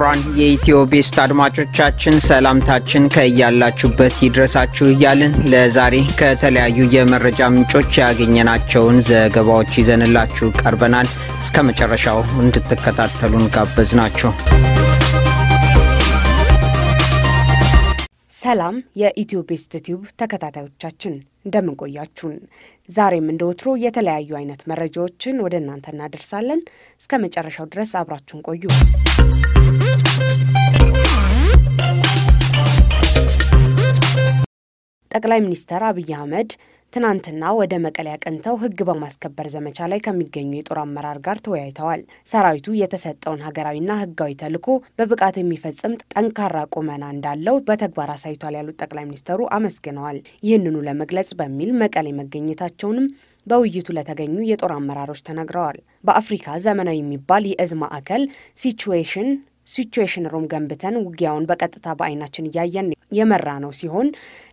ክቡራን የኢትዮ ቤስት አድማጮቻችን ሰላምታችን ከያላችሁበት ይድረሳችሁ እያልን ለዛሬ ከተለያዩ የመረጃ ምንጮች ያገኘናቸውን ዘገባዎች ይዘንላችሁ ቀርበናል። እስከ መጨረሻው እንድትከታተሉን ጋበዝናችሁ። ሰላም የኢትዮ ቤስት ቲዩብ ተከታታዮቻችን እንደምን ቆያችሁን? ዛሬም እንደ ወትሮ የተለያዩ አይነት መረጃዎችን ወደ እናንተ እናደርሳለን። እስከ መጨረሻው ድረስ አብራችሁን ቆዩ። ጠቅላይ ሚኒስትር አብይ አህመድ ትናንትና ወደ መቀሌ አቅንተው ሕግ በማስከበር ዘመቻ ላይ ከሚገኙ የጦር አመራር ጋር ተወያይተዋል። ሰራዊቱ የተሰጠውን ሀገራዊና ሕጋዊ ተልዕኮ በብቃት የሚፈጽም ጠንካራ ቁመና እንዳለው በተግባር አሳይቷል ያሉት ጠቅላይ ሚኒስትሩ አመስግነዋል። ይህንኑ ለመግለጽ በሚል መቀሌ መገኘታቸውንም በውይይቱ ለተገኙ የጦር አመራሮች ተናግረዋል። በአፍሪካ ዘመናዊ የሚባል የእዝ ማዕከል ሲቹዌሽን ሲቹዌሽን ሩም ገንብተን ውጊያውን በቀጥታ በአይናችን እያየን የመራ ነው ሲሆን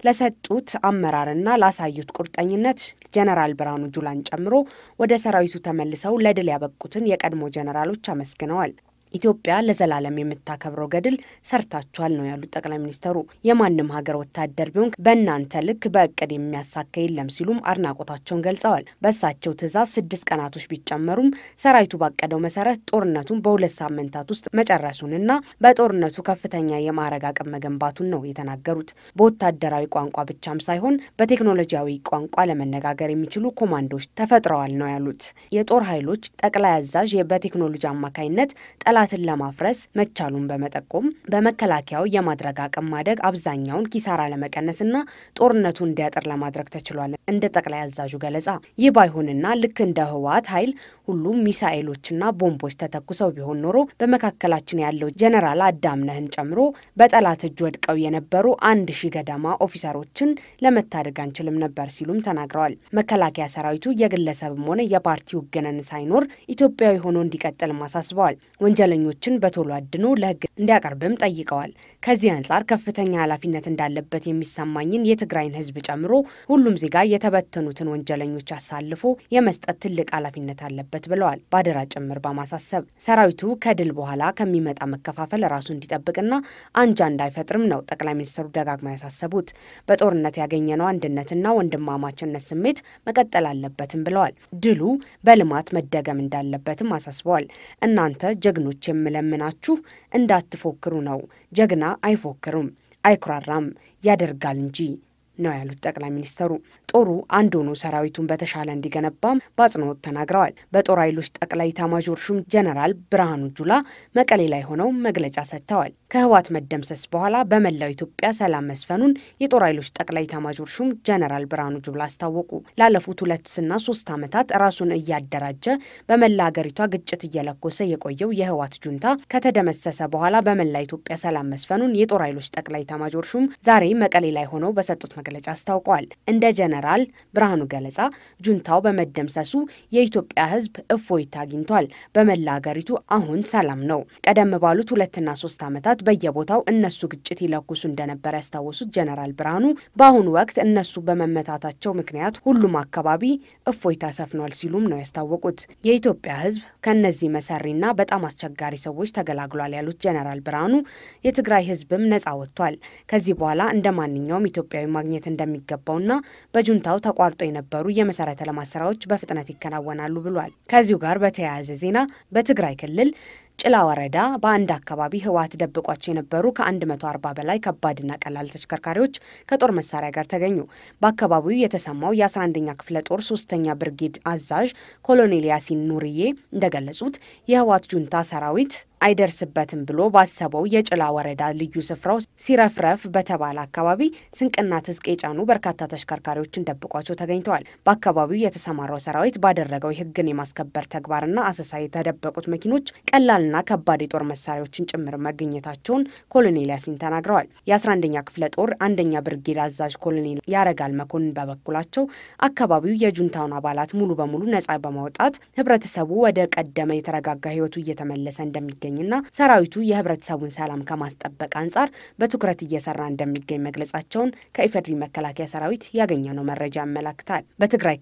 ለሰጡት አመራርና ላሳዩት ቁርጠኝነት ጀነራል ብርሃኑ ጁላን ጨምሮ ወደ ሰራዊቱ ተመልሰው ለድል ያበቁትን የቀድሞ ጀነራሎች አመስግነዋል። ኢትዮጵያ ለዘላለም የምታከብረው ገድል ሰርታችኋል ነው ያሉት ጠቅላይ ሚኒስትሩ። የማንም ሀገር ወታደር ቢሆን በእናንተ ልክ በእቅድ የሚያሳካ የለም ሲሉም አድናቆታቸውን ገልጸዋል። በእሳቸው ትዕዛዝ ስድስት ቀናቶች ቢጨመሩም ሰራዊቱ ባቀደው መሰረት ጦርነቱን በሁለት ሳምንታት ውስጥ መጨረሱንና በጦርነቱ ከፍተኛ የማዕረግ አቅም መገንባቱን ነው የተናገሩት። በወታደራዊ ቋንቋ ብቻም ሳይሆን በቴክኖሎጂያዊ ቋንቋ ለመነጋገር የሚችሉ ኮማንዶዎች ተፈጥረዋል ነው ያሉት። የጦር ኃይሎች ጠቅላይ አዛዥ በቴክኖሎጂ አማካኝነት ጠላትን ለማፍረስ መቻሉን በመጠቆም በመከላከያው የማድረግ አቅም ማደግ አብዛኛውን ኪሳራ ለመቀነስና ጦርነቱ እንዲያጥር ለማድረግ ተችሏል። እንደ ጠቅላይ አዛዡ ገለጻ ይህ ባይሆንና ልክ እንደ ህወሓት ኃይል ሁሉም ሚሳኤሎችና ቦምቦች ተተኩሰው ቢሆን ኖሮ በመካከላችን ያለው ጀነራል አዳምነህን ጨምሮ በጠላት እጅ ወድቀው የነበሩ አንድ ሺህ ገደማ ኦፊሰሮችን ለመታደግ አንችልም ነበር ሲሉም ተናግረዋል። መከላከያ ሰራዊቱ የግለሰብም ሆነ የፓርቲ ውግነን ሳይኖር ኢትዮጵያዊ ሆኖ እንዲቀጥልም አሳስበዋል። ወንጀለኞችን በቶሎ አድኖ ለህግ እንዲያቀርብም ጠይቀዋል። ከዚህ አንጻር ከፍተኛ ኃላፊነት እንዳለበት የሚሰማኝን የትግራይን ህዝብ ጨምሮ ሁሉም ዜጋ የተበተኑትን ወንጀለኞች አሳልፎ የመስጠት ትልቅ ኃላፊነት አለበት ብለዋል። በአደራ ጭምር በማሳሰብ ሰራዊቱ ከድል በኋላ ከሚመጣ መከፋፈል ራሱ እንዲጠብቅና አንጃ እንዳይፈጥርም ነው ጠቅላይ ሚኒስትሩ ደጋግማ ያሳሰቡት። በጦርነት ያገኘነው አንድነትና ወንድማማችነት ስሜት መቀጠል አለበትም ብለዋል። ድሉ በልማት መደገም እንዳለበትም አሳስበዋል። እናንተ ጀግኖች የምለምናችሁ እንዳትፎክሩ ነው። ጀግና አይፎክርም፣ አይኩራራም፣ ያደርጋል እንጂ ነው ያሉት ጠቅላይ ሚኒስትሩ። ጦሩ አንድ ሆኖ ሰራዊቱን በተሻለ እንዲገነባም በአጽንኦት ተናግረዋል። በጦር ኃይሎች ጠቅላይ ኤታማዦር ሹም ጀነራል ብርሃኑ ጁላ መቀሌ ላይ ሆነው መግለጫ ሰጥተዋል። ከህወሓት መደምሰስ በኋላ በመላው ኢትዮጵያ ሰላም መስፈኑን የጦር ኃይሎች ጠቅላይ ኤታማዦር ሹም ጀነራል ብርሃኑ ጁላ አስታወቁ። ላለፉት ሁለትና ሶስት ዓመታት ራሱን እያደራጀ በመላ ሀገሪቷ ግጭት እየለኮሰ የቆየው የህወሓት ጁንታ ከተደመሰሰ በኋላ በመላ ኢትዮጵያ ሰላም መስፈኑን የጦር ኃይሎች ጠቅላይ ኤታማዦር ሹም ዛሬ መቀሌ ላይ ሆነው በሰጡት መግለጫ አስታውቀዋል። እንደ ጀነራል ብርሃኑ ገለጻ ጁንታው በመደምሰሱ የኢትዮጵያ ህዝብ እፎይታ አግኝቷል። በመላ ሀገሪቱ አሁን ሰላም ነው። ቀደም ባሉት ሁለትና ሶስት ዓመታት በየቦታው እነሱ ግጭት ይለኩሱ እንደነበር ያስታወሱት ጀነራል ብርሃኑ በአሁኑ ወቅት እነሱ በመመታታቸው ምክንያት ሁሉም አካባቢ እፎይታ ሰፍኗል ሲሉም ነው ያስታወቁት። የኢትዮጵያ ህዝብ ከእነዚህ መሰሪና በጣም አስቸጋሪ ሰዎች ተገላግሏል ያሉት ጀነራል ብርሃኑ የትግራይ ህዝብም ነጻ ወጥቷል። ከዚህ በኋላ እንደ ማንኛውም ኢትዮጵያዊ ማግኘት እንደሚገባውና በጁንታው ተቋርጦ የነበሩ የመሰረተ ልማት ስራዎች በፍጥነት ይከናወናሉ ብሏል። ከዚሁ ጋር በተያያዘ ዜና በትግራይ ክልል ጭላ ወረዳ በአንድ አካባቢ ህወሓት ደብቋቸው የነበሩ ከ140 በላይ ከባድና ቀላል ተሽከርካሪዎች ከጦር መሳሪያ ጋር ተገኙ። በአካባቢው የተሰማው የ11ኛ ክፍለ ጦር ሶስተኛ ብርጌድ አዛዥ ኮሎኔል ያሲን ኑርዬ እንደገለጹት የህወሓት ጁንታ ሰራዊት አይደርስበትም ብሎ ባሰበው የጭላ ወረዳ ልዩ ስፍራው ሲረፍረፍ በተባለ አካባቢ ስንቅና ትጥቅ የጫኑ በርካታ ተሽከርካሪዎችን ደብቋቸው ተገኝተዋል። በአካባቢው የተሰማራው ሰራዊት ባደረገው የህግን የማስከበር ተግባርና አሰሳ የተደበቁት መኪኖች ቀላልና ከባድ የጦር መሳሪያዎችን ጭምር መገኘታቸውን ኮሎኔል ያሲን ተናግረዋል። የ11ኛ ክፍለ ጦር አንደኛ ብርጌድ አዛዥ ኮሎኔል ያረጋል መኮንን በበኩላቸው አካባቢው የጁንታውን አባላት ሙሉ በሙሉ ነጻ በማውጣት ህብረተሰቡ ወደ ቀደመ የተረጋጋ ህይወቱ እየተመለሰ እንደሚገኝ ና ሰራዊቱ የህብረተሰቡን ሰላም ከማስጠበቅ አንጻር በትኩረት እየሰራ እንደሚገኝ መግለጻቸውን ከኢፌዴሪ መከላከያ ሰራዊት ያገኘነው መረጃ ያመላክታል። በትግራይ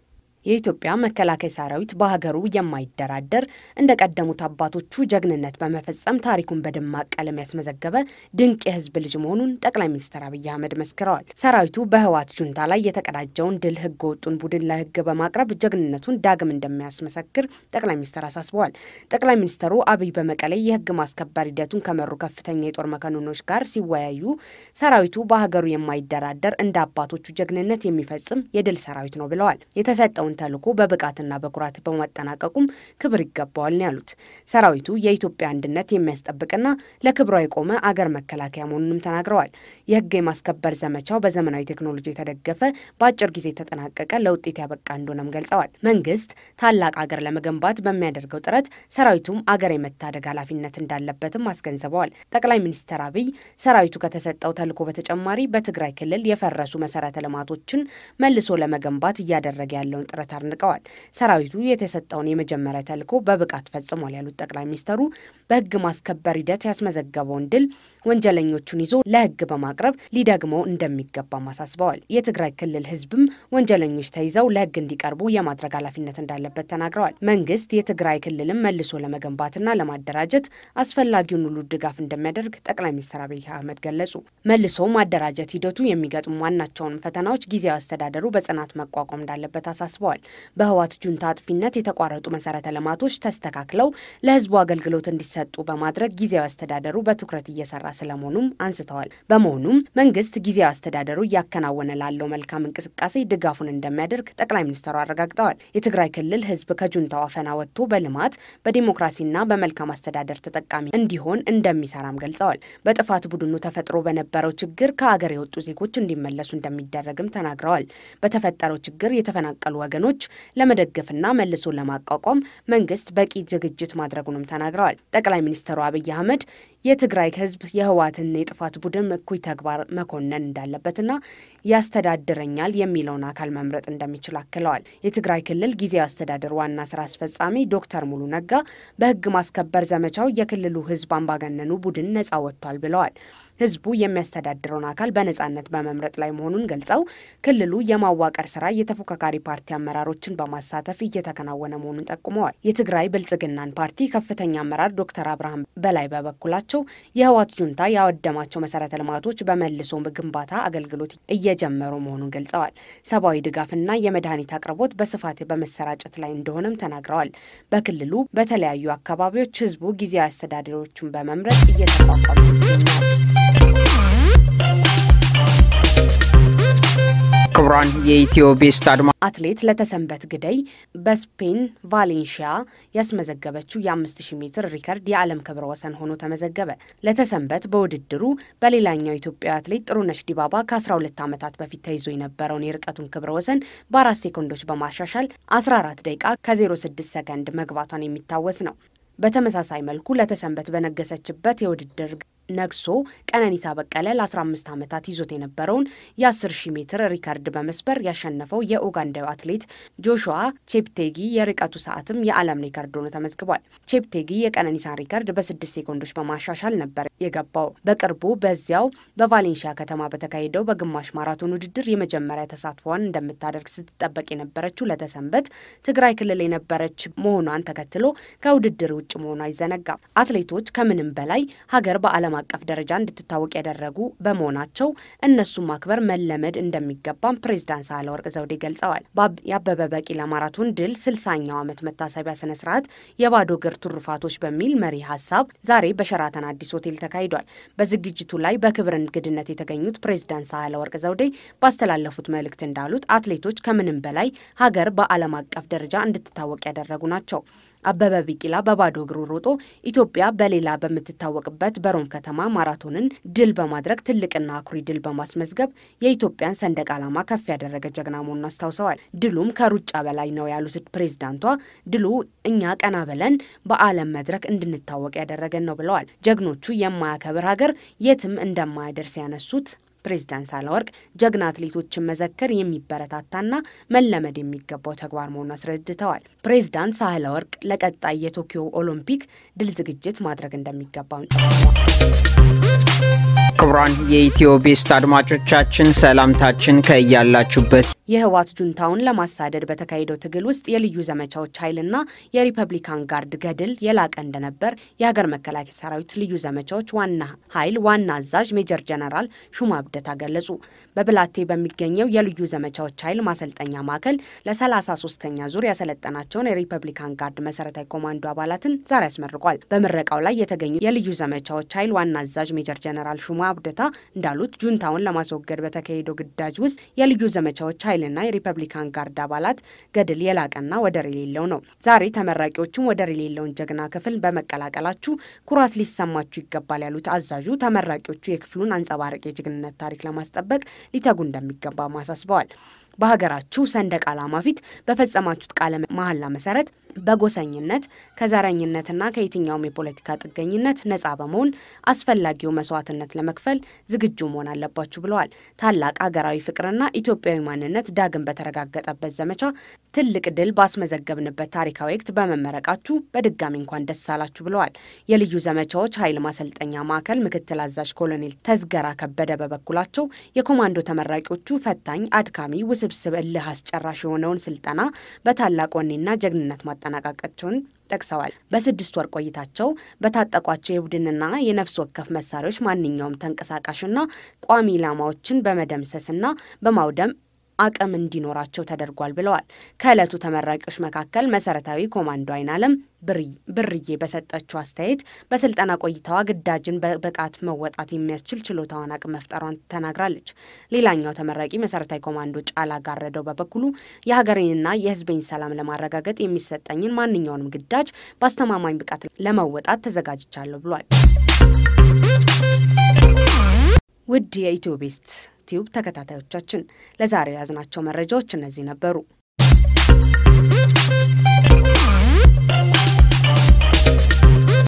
የኢትዮጵያ መከላከያ ሰራዊት በሀገሩ የማይደራደር እንደ ቀደሙት አባቶቹ ጀግንነት በመፈጸም ታሪኩን በደማቅ ቀለም ያስመዘገበ ድንቅ የህዝብ ልጅ መሆኑን ጠቅላይ ሚኒስትር አብይ አህመድ መስክረዋል። ሰራዊቱ በህወሓት ጁንታ ላይ የተቀዳጀውን ድል ህገ ወጡን ቡድን ለህግ በማቅረብ ጀግንነቱን ዳግም እንደሚያስመሰክር ጠቅላይ ሚኒስትር አሳስበዋል። ጠቅላይ ሚኒስትሩ አብይ በመቀሌ የህግ ማስከበር ሂደቱን ከመሩ ከፍተኛ የጦር መኮንኖች ጋር ሲወያዩ ሰራዊቱ በሀገሩ የማይደራደር እንደ አባቶቹ ጀግንነት የሚፈጽም የድል ሰራዊት ነው ብለዋል። የተሰጠውን ተልዕኮ በብቃትና በኩራት በማጠናቀቁም ክብር ይገባዋል ነው ያሉት። ሰራዊቱ የኢትዮጵያ አንድነት የሚያስጠብቅና ለክብሯ የቆመ አገር መከላከያ መሆኑንም ተናግረዋል። የህግ የማስከበር ዘመቻው በዘመናዊ ቴክኖሎጂ የተደገፈ በአጭር ጊዜ የተጠናቀቀ ለውጤት ያበቃ እንደሆነም ገልጸዋል። መንግስት ታላቅ አገር ለመገንባት በሚያደርገው ጥረት ሰራዊቱም አገር የመታደግ ኃላፊነት እንዳለበትም አስገንዝበዋል። ጠቅላይ ሚኒስትር አብይ ሰራዊቱ ከተሰጠው ተልዕኮ በተጨማሪ በትግራይ ክልል የፈረሱ መሰረተ ልማቶችን መልሶ ለመገንባት እያደረገ ያለውን ጥረት አድንቀዋል። ሰራዊቱ የተሰጠውን የመጀመሪያ ተልዕኮ በብቃት ፈጽሟል ያሉት ጠቅላይ ሚኒስተሩ በህግ ማስከበር ሂደት ያስመዘገበውን ድል ወንጀለኞቹን ይዞ ለህግ በማቅረብ ሊደግመው እንደሚገባም አሳስበዋል። የትግራይ ክልል ህዝብም ወንጀለኞች ተይዘው ለህግ እንዲቀርቡ የማድረግ ኃላፊነት እንዳለበት ተናግረዋል። መንግስት የትግራይ ክልልም መልሶ ለመገንባትና ለማደራጀት አስፈላጊውን ሁሉ ድጋፍ እንደሚያደርግ ጠቅላይ ሚኒስትር አብይ አህመድ ገለጹ። መልሶ ማደራጀት ሂደቱ የሚገጥሙ ዋናቸውን ፈተናዎች ጊዜያዊ አስተዳደሩ በጽናት መቋቋም እንዳለበት አሳስበዋል። በህወሓት ጁንታ አጥፊነት የተቋረጡ መሰረተ ልማቶች ተስተካክለው ለህዝቡ አገልግሎት እንዲሰጡ በማድረግ ጊዜያዊ አስተዳደሩ በትኩረት እየሰራ ስለመሆኑም አንስተዋል። በመሆኑም መንግስት ጊዜያዊ አስተዳደሩ እያከናወነ ላለው መልካም እንቅስቃሴ ድጋፉን እንደሚያደርግ ጠቅላይ ሚኒስትሩ አረጋግጠዋል። የትግራይ ክልል ህዝብ ከጁንታው አፈና ወጥቶ በልማት በዲሞክራሲና በመልካም አስተዳደር ተጠቃሚ እንዲሆን እንደሚሰራም ገልጸዋል። በጥፋት ቡድኑ ተፈጥሮ በነበረው ችግር ከአገር የወጡ ዜጎች እንዲመለሱ እንደሚደረግም ተናግረዋል። በተፈጠረው ችግር የተፈናቀሉ ወገኖች ለመደገፍና መልሶ ለማቋቋም መንግስት በቂ ዝግጅት ማድረጉንም ተናግረዋል። ጠቅላይ ሚኒስትሩ አብይ አህመድ የትግራይ ህዝብ የህወሓትን የጥፋት ቡድን እኩይ ተግባር መኮነን እንዳለበትና ያስተዳድረኛል የሚለውን አካል መምረጥ እንደሚችል አክለዋል። የትግራይ ክልል ጊዜያዊ አስተዳደር ዋና ስራ አስፈጻሚ ዶክተር ሙሉ ነጋ በህግ ማስከበር ዘመቻው የክልሉ ህዝብ አምባገነኑ ቡድን ነጻ ወጥቷል ብለዋል። ህዝቡ የሚያስተዳድረውን አካል በነጻነት በመምረጥ ላይ መሆኑን ገልጸው ክልሉ የማዋቀር ስራ የተፎካካሪ ፓርቲ አመራሮችን በማሳተፍ እየተከናወነ መሆኑን ጠቁመዋል። የትግራይ ብልጽግናን ፓርቲ ከፍተኛ አመራር ዶክተር አብርሃም በላይ በበኩላቸው የህወሓት ጁንታ ያወደማቸው መሰረተ ልማቶች በመልሶ ግንባታ አገልግሎት እየጀመሩ መሆኑን ገልጸዋል። ሰብአዊ ድጋፍና የመድኃኒት አቅርቦት በስፋት በመሰራጨት ላይ እንደሆነም ተናግረዋል። በክልሉ በተለያዩ አካባቢዎች ህዝቡ ጊዜያዊ አስተዳደሮችን በመምረጥ እየተቋቋሙ ይገኛል። ክቡራን የኢትዮ ቤስት አድማ አትሌት ለተሰንበት ግደይ በስፔን ቫሌንሺያ ያስመዘገበችው የ5000 ሜትር ሪከርድ የዓለም ክብረ ወሰን ሆኖ ተመዘገበ። ለተሰንበት በውድድሩ በሌላኛው ኢትዮጵያዊ አትሌት ጥሩነሽ ዲባባ ከ12 ዓመታት በፊት ተይዞ የነበረውን የርቀቱን ክብረ ወሰን በአራት ሴኮንዶች በማሻሻል 14 ደቂቃ ከ06 ሰከንድ መግባቷን የሚታወስ ነው። በተመሳሳይ መልኩ ለተሰንበት በነገሰችበት የውድድር ነግሶ ቀነኒሳ በቀለ ለ15 ዓመታት ይዞት የነበረውን የ10 ሺህ ሜትር ሪከርድ በመስበር ያሸነፈው የኡጋንዳዊ አትሌት ጆሹዋ ቼፕቴጊ የርቀቱ ሰዓትም የዓለም ሪከርድ ሆኖ ተመዝግቧል። ቼፕቴጊ የቀነኒሳን ሪከርድ በስድስት ሴኮንዶች በማሻሻል ነበር የገባው። በቅርቡ በዚያው በቫሌንሺያ ከተማ በተካሄደው በግማሽ ማራቶን ውድድር የመጀመሪያ ተሳትፏን እንደምታደርግ ስትጠበቅ የነበረችው ለተሰንበት ትግራይ ክልል የነበረች መሆኗን ተከትሎ ከውድድር ውጭ መሆኗ አይዘነጋም። አትሌቶች ከምንም በላይ ሀገር በዓለም አቀፍ ደረጃ እንድትታወቅ ያደረጉ በመሆናቸው እነሱን ማክበር መለመድ እንደሚገባም ፕሬዝዳንት ሳህለወርቅ ዘውዴ ገልጸዋል። የአበበ ቢቂላ ማራቶን ድል ስልሳኛው ዓመት መታሰቢያ ስነ ስርዓት የባዶ እግር ትሩፋቶች በሚል መሪ ሀሳብ ዛሬ በሸራተን አዲስ ሆቴል ተካሂዷል። በዝግጅቱ ላይ በክብር እንግድነት የተገኙት ፕሬዝዳንት ሳህለወርቅ ዘውዴ ባስተላለፉት መልእክት እንዳሉት አትሌቶች ከምንም በላይ ሀገር በዓለም አቀፍ ደረጃ እንድትታወቅ ያደረጉ ናቸው። አበበ ቢቂላ በባዶ እግሩ ሮጦ ኢትዮጵያ በሌላ በምትታወቅበት በሮም ከተማ ማራቶንን ድል በማድረግ ትልቅና አኩሪ ድል በማስመዝገብ የኢትዮጵያን ሰንደቅ ዓላማ ከፍ ያደረገ ጀግና መሆኑን አስታውሰዋል። ድሉም ከሩጫ በላይ ነው ያሉት ፕሬዝዳንቷ ድሉ እኛ ቀና ብለን በዓለም መድረክ እንድንታወቅ ያደረገን ነው ብለዋል። ጀግኖቹ የማያከብር ሀገር የትም እንደማያደርስ ያነሱት ፕሬዚዳንት ሳህለወርቅ ጀግና አትሌቶችን መዘከር የሚበረታታና መለመድ የሚገባው ተግባር መሆኑን አስረድተዋል። ፕሬዚዳንት ሳህለወርቅ ለቀጣይ የቶኪዮ ኦሎምፒክ ድል ዝግጅት ማድረግ እንደሚገባም ክቡራን የኢትዮ ቤስት አድማጮቻችን ሰላምታችን ከያላችሁበት የህወሓት ጁንታውን ለማሳደድ በተካሄደው ትግል ውስጥ የልዩ ዘመቻዎች ኃይልና የሪፐብሊካን ጋርድ ገድል የላቀ እንደነበር የሀገር መከላከያ ሰራዊት ልዩ ዘመቻዎች ዋና ኃይል ዋና አዛዥ ሜጀር ጀነራል ሹማ ብደታ ገለጹ። በብላቴ በሚገኘው የልዩ ዘመቻዎች ኃይል ማሰልጠኛ ማዕከል ለሰላሳ ሶስተኛ ዙር ያሰለጠናቸውን የሪፐብሊካን ጋርድ መሰረታዊ ኮማንዶ አባላትን ዛሬ አስመርቋል። በምረቃው ላይ የተገኙ የልዩ ዘመቻዎች ኃይል ዋና አዛዥ ሜጀር ጀነራል ሹማ ብደታ እንዳሉት ጁንታውን ለማስወገድ በተካሄደው ግዳጅ ውስጥ የልዩ ዘመቻዎች ኃይልና የሪፐብሊካን ጋርድ አባላት ገድል የላቀና ወደር የሌለው ነው። ዛሬ ተመራቂዎችም ወደር የሌለውን ጀግና ክፍል በመቀላቀላችሁ ኩራት ሊሰማችሁ ይገባል ያሉት አዛዡ ተመራቂዎቹ የክፍሉን አንጸባራቂ የጀግንነት ታሪክ ለማስጠበቅ ሊተጉ እንደሚገባ አሳስበዋል። በሀገራችሁ ሰንደቅ ዓላማ ፊት በፈጸማችሁት ቃለ መሐላ መሰረት በጎሰኝነት ከዘረኝነትና ከየትኛውም የፖለቲካ ጥገኝነት ነጻ በመሆን አስፈላጊው መስዋዕትነት ለመክፈል ዝግጁ መሆን አለባችሁ ብለዋል። ታላቅ ሀገራዊ ፍቅርና ኢትዮጵያዊ ማንነት ዳግም በተረጋገጠበት ዘመቻ ትልቅ ድል ባስመዘገብንበት ታሪካዊ ወቅት በመመረቃችሁ በድጋሚ እንኳን ደስ አላችሁ ብለዋል። የልዩ ዘመቻዎች ኃይል ማሰልጠኛ ማዕከል ምክትል አዛዥ ኮሎኔል ተዝገራ ከበደ በበኩላቸው የኮማንዶ ተመራቂዎቹ ፈታኝ፣ አድካሚ፣ ውስብስብ፣ እልህ አስጨራሽ የሆነውን ስልጠና በታላቅ ወኔና ጀግንነት ማጠናቀቃቸውን ጠቅሰዋል። በስድስት ወር ቆይታቸው በታጠቋቸው የቡድንና የነፍስ ወከፍ መሳሪያዎች ማንኛውም ተንቀሳቃሽና ቋሚ ኢላማዎችን በመደምሰስና በማውደም አቅም እንዲኖራቸው ተደርጓል ብለዋል። ከዕለቱ ተመራቂዎች መካከል መሰረታዊ ኮማንዶ አይናለም ብርዬ በሰጠችው አስተያየት በስልጠና ቆይታዋ ግዳጅን በብቃት መወጣት የሚያስችል ችሎታዋን አቅም መፍጠሯን ተናግራለች። ሌላኛው ተመራቂ መሰረታዊ ኮማንዶ ጫላ ጋረደው በበኩሉ የሀገሬንና የሕዝቤን ሰላም ለማረጋገጥ የሚሰጠኝን ማንኛውንም ግዳጅ በአስተማማኝ ብቃት ለመወጣት ተዘጋጅቻለሁ ብሏል። ውድ የኢትዮ ቤስት ቲዩብ ተከታታዮቻችን ለዛሬ የያዝናቸው መረጃዎች እነዚህ ነበሩ።